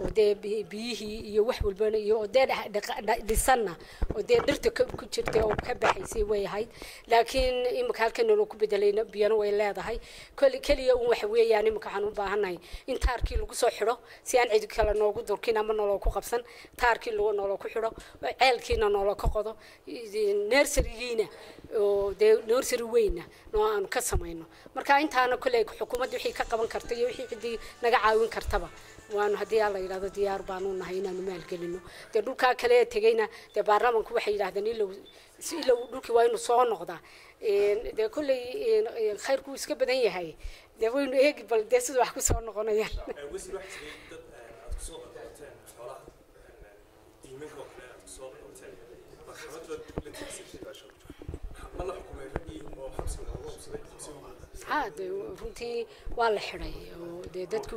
oo dee bi- biyihii iyo wax walbana iyo oo dee dha- dhaqa- dha- dhisanna oo dee dhirta ka- ku jirtay oo ka baxaysay way ahayd laakiin imika halkan naloo ku bedelayna biyana way leedahay keli keliya un waxa weeyaan imika waxaan u baahannahay in taarkii lagu soo xidho si aan cid kale noogu durkin ama noloo ku qabsan taarkii lagu noloo ku xidho ceelkiina noloo ka qodo nersarigiina oo dee nursery weyna noo aanu ka samayno marka intaana kolley xukuumadda wixii ka qaban karta iyo wixii ciddii naga caawin kartaba waanu haddii alla yidhahdo diyaar baanu nahay inaanu maalgelino dee dhulkaa kale ee tegeyna dee baarlamanku waxay yidhahdeen ilow si ilow dhulkii waa inuu soo noqdaa Een, dee kolley een, een, khayrku wuu iska badan yahay dee waynu eegi bal dee sida wax ku soo noqonayaan wasiir waxaa jiray dad aad kusoo qabateen xoolaha diimanka oo kale aad kusoo qabateen maxkamad baad la tigsatay ma la xukumay raggii oo xabsiga lagu qabsaday xabsiga haa dee runtii waa la xidhay oo dee dadku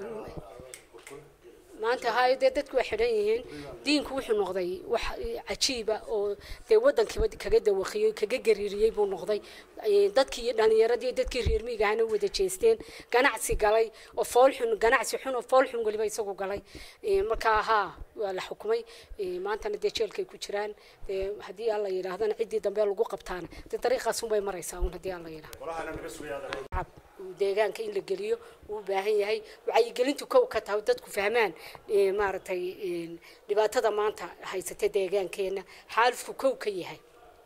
maanta hay dee dadku way xidhan yihiin diinku wuxuu noqday wax cajiiba oo dee wadankiiba kaga dawaqiyey kaga gariiriyey buu noqday Ee, dadkii iyo dhalinyaradii iyo dadkii reer miyiga ahana wada jeesteen ganacsi galay oo fool xun ganacsi xun oo fool xun weliba isagu galay Ee, markaa haa waa la xukumay Ee, maantana dee jeelkay ku jiraan dee haddii alla yidhaahdana ciddii dambe lagu qabtaana dee dariiqaas unbay maraysaa un haddii alla yidhahdo shacab deegaanka in la geliyo uu u baahan yahay wacyigelintu kow ka tahay dadku fahmaan ee, maaragtay een, dhibaatada maanta haysata deegaankeena xaalufku kow ka yahay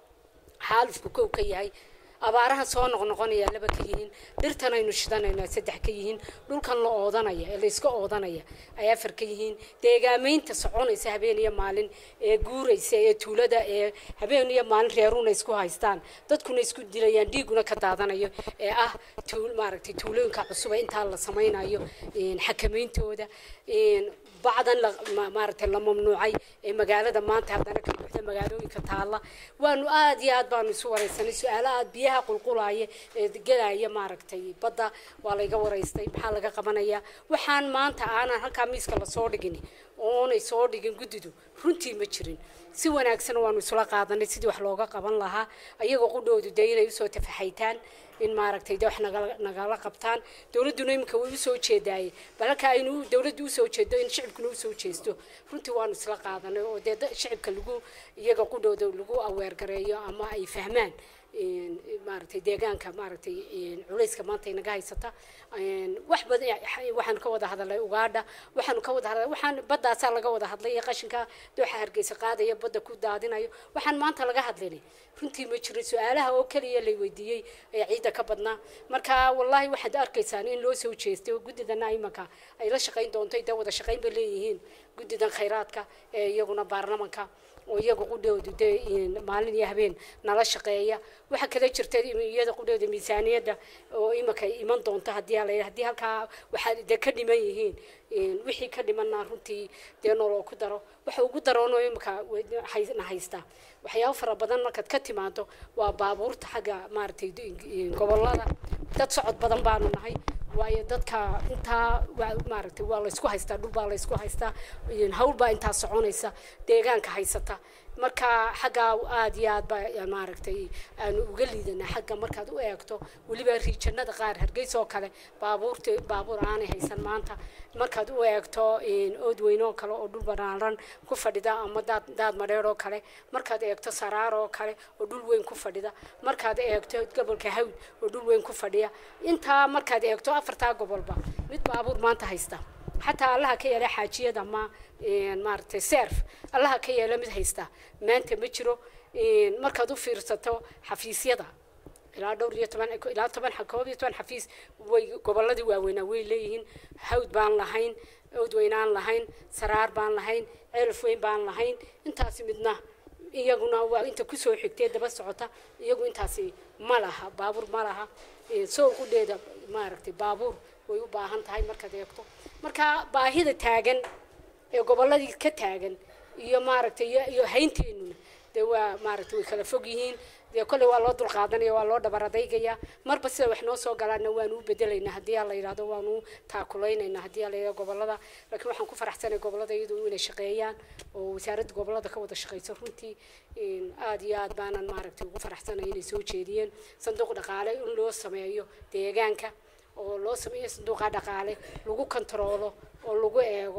xaalufku kow ka yahay abaaraha soo noqnoqonaya laba ka yihiin dhirtan aynu shidanayna saddex ka yihiin dhulkan la oodanaya ee layska oodanaya ay afar ka yihiin deegaamaynta soconaysa habeen iyo maalin ee guuraysa ee tuulada ee habeen iyo maalin reeruna isku haystaan dadkuna isku dilayaan dhiiguna ka daadanayo ee ah tuul maaragtay tuulooyinka cusub ee intaa la samaynayo een, xakamayntooda een, bacdan la ma- maaragtay la mamnuucay ee magaalada maanta haddana ka buuxda magaalooyinka taalla waanu aad iyo aad baanu isu waraysanay su-aalo aad biyaha qulqulaya ee gelaya maaragtay badda waa layga waraystay maxaa laga qabanaya waxaan maanta aanan halkaa miiska lasoo dhigin oonay soo dhigin guddidu runtii ma jirin si wanaagsan waanu isula qaadanay sidii wax looga qaban lahaa ayagoo qudhoodu dee inay usoo tafaxaytaan in maaragtay de wax nagala nagala qabtaan dowladduna iminka way usoo jeedaaye bal halka aynu dowladdu usoo jeedo in shicibkuna usoo jeesto runtii waanu isla qaadanay oo dee da- shicibka lagu iyaga qudhooda lagu aweergareeyo ama ay fahmaan een, maaragtay deegaanka maaragtay een, culayska maanta inaga haysata een, wax badan waxaan ka wada hadalay ugaadha waxaanu ka wada hadalay waxaan baddaasaa laga wada hadlay iyo qashinka dooxa hargeysa qaadaya badda ku daadinayo waxaan maanta laga hadlinay runtii ma jirin su-aalaha oo keliya lay weydiiyey ee ciidda ka badnaa marka wallaahi waxaad arkaysaan in loo soo jeestay oo guddidana imanka ay la shaqayn doonto dee wada shaqayn bay leeyihiin guddidan khayraadka ee iyaguna baarlamanka oo iyaga qudhoodu dee in maalin iyo habeen nala shaqeeya waxaa kala jirta iyada qudhooda miisaaniyadda oo imanka iman doonta haddii ala haddii halkaa waxaa dee ka dhiman yihiin een, wixii ka dhimanna runtii dee noloo ku daro waxa ugu daroonoo imanka hay- na haystaa waxyaabo fara badan markaad ka timaado waa baabuurta xagga maaragtay d- gobollada dad socod badan baanu nahay waayo dadka intaa waa- maaragtay waa laysku haystaa dhul baa laysku haystaa een, hawl baa intaa soconaysa deegaanka haysata marka xaggaa aad iyo aad baa maaragtay aanu uga liidanaa xagga markaad u eegto weliba riijanada qaar hargeysa oo kale baabuurta baabuur aanay haysan maanta markaad u eegto een, oodweyn oo kale oo dhul banaaran ku fadhida ama daad daad madheer oo kale markaad eegto saraar oo kale oo dhul weyn ku fadhida markaad eegto gobolka hawd oo dhul weyn ku fadhiya intaa markaad eegto afartaa gobolba mid baabuur maanta haysta xataa allaha ka yeela xaajiyada ma een, maaragtay serf allaha ka yeela mid haysta maanta ma jiro een, markaad u fiirsato xafiisyada ilaa dhowr iyo toban ilaa toban koob iyo toban xafiis way gobolladii waaweynaa way leeyihiin hawd baan lahayn oodweyn aan lahayn saraar baan lahayn ceelaf weyn baan lahayn intaasi midna iyaguna waa inta kusoo xigtee daba socota iyagu intaasi ma laha baabuur ma laha Ee, soo qudheeda maaragtay baabuur way u baahan tahay markaad eegto marka baahida taagan ee gobolladii ka taagan iyo maaragtay iyo iyo haynteenuna dee waa maaragtay way kala fog yihiin dee kolley waa loo dulqaadanaya waa loo dhabar adaygayaa marba sida wax noo soo galaana waanu u bedelaynaa haddii aa la yidhahdo waanu u taakulaynayna haddii aa la yidhahdo gobollada laakiin waxaan ku faraxsanay gobollada iyadu inay shaqeeyaan oo wasaaradda gobollada ka wada shaqeyso runtii een, aad iyo aad baanan maaragtay ugu faraxsanay inay soo jeediyeen sanduuq dhaqaale in loo sameeyo deegaanka oo loo sameeyo sanduuqa dhaqaale lagu kontaroolo oo lagu eego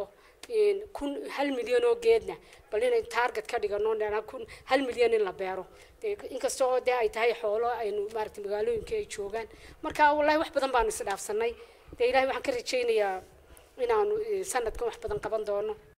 kun hal milyan oo geedna bal inay target ka dhigano dhanaa kun hal milyan in la beero dee inkastoo dee ay tahay xoolo aynu maaragtay magaalooyinka ay joogaan marka wallahi wax badan baanu isdhaafsanay dee ilahay waxaan ka rajaynayaa inaanu sanadkan wax badan qaban doono